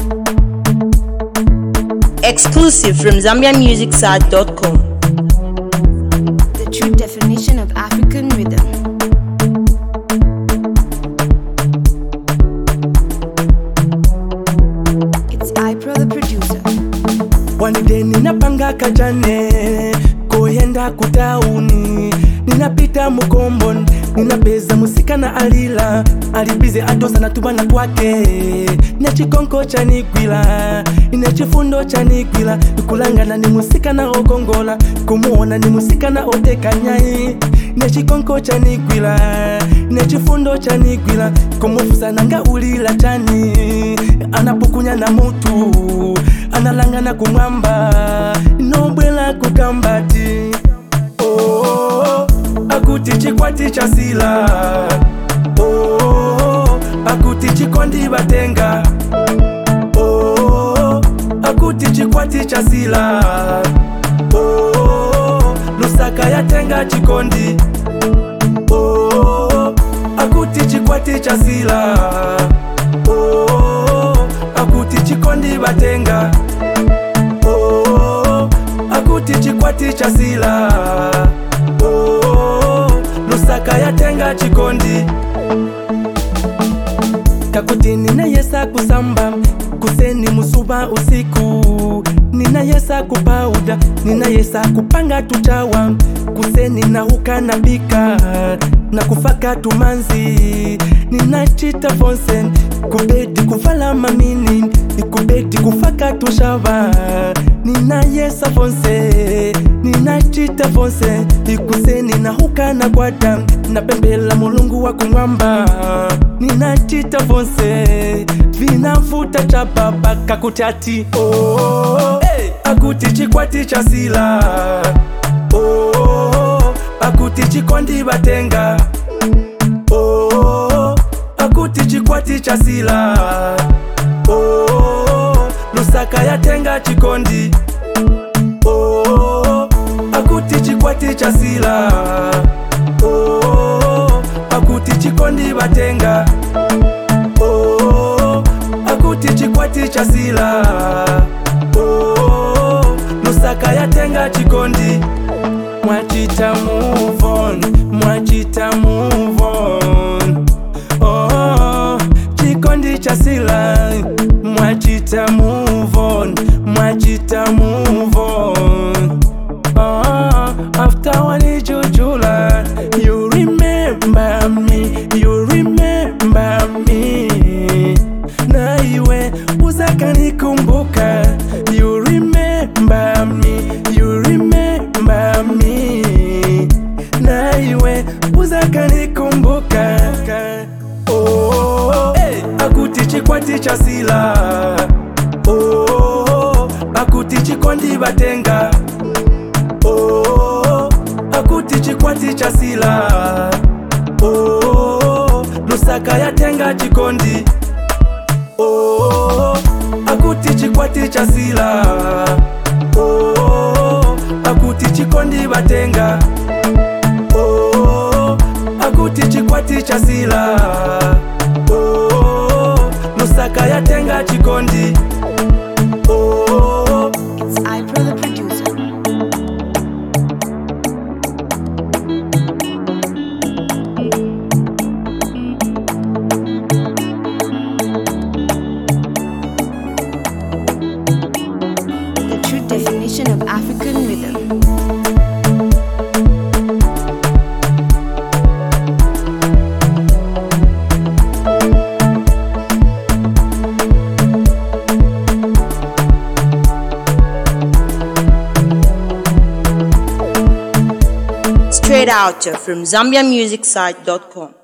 Exclusive from ZambiaMusicSite.com. The true definition of African rhythm. It's Ipro the producer. One day ninapanga kajane koyenda kutauni ninapita mukombo ninapeza musika na alila alibize atosa na tubana twake nechikonko chanigwila nechifundo chanigwila nikulangana ni musika na ogongola kumuona ni musika na otekanyai nechikonko chanigwila nechifundo chanigwila kumufusa nanga ulila chani anapukunya na mutu analangana kumwamba nobwela kukambati oh, akuti chikwati cha sila oh, akuti chikondi batenga oh, akuti chikwati cha sila oh, lusaka yatenga chikondi oh, akuti chikwati cha sila oh, akuti chikondi batenga oh, akuti chikwati cha sila oh, lusaka yatenga chikondi kakuti ninayesa kusamba kuseni musuba usiku ninayesa kupauda ninayesa kupanga tuchawa kuseni nahuka na bika na kufaka tumanzi ninachita fonsen kubedi kuvala mamini kubedi kufaka tushava ninayesa fonse ninachita fonse ikuseni nahuka na gwada napembela mulungu wa kumwamba ninachita fonse vinafuta cha baba kakutati oh, hey. akuti chikwati cha sila oh, akuti chikondi batenga oh, akuti chikwati cha sila oh, lusaka yatenga chikondi oh, akuti chikwati cha sila oh, akuti chikondi batenga oh, akuti chikwati cha sila oh, lusaka yatenga chikondi mwachita move on mwachita move on oh, chikondi cha sila mwachita move on mwachita move on oh, after wanijujula you remember me you remember me na iwe uzakanikumbuka you remember me you remember me na iwe uzakanikumbuka oh, hey. akuti chikwati cha sila oh, akuti chikondi batenga oh, akuti chikwati cha sila oh, lusaka yatenga chikondi oh, akuti chikwati cha sila oh, akuti chikondi batenga oh, akuti chikwati cha sila oh, lusaka yatenga chikondi oh, It's Ipro the producer. The true definition of African rhythm. Straight out from ZambiaMusicSite.com.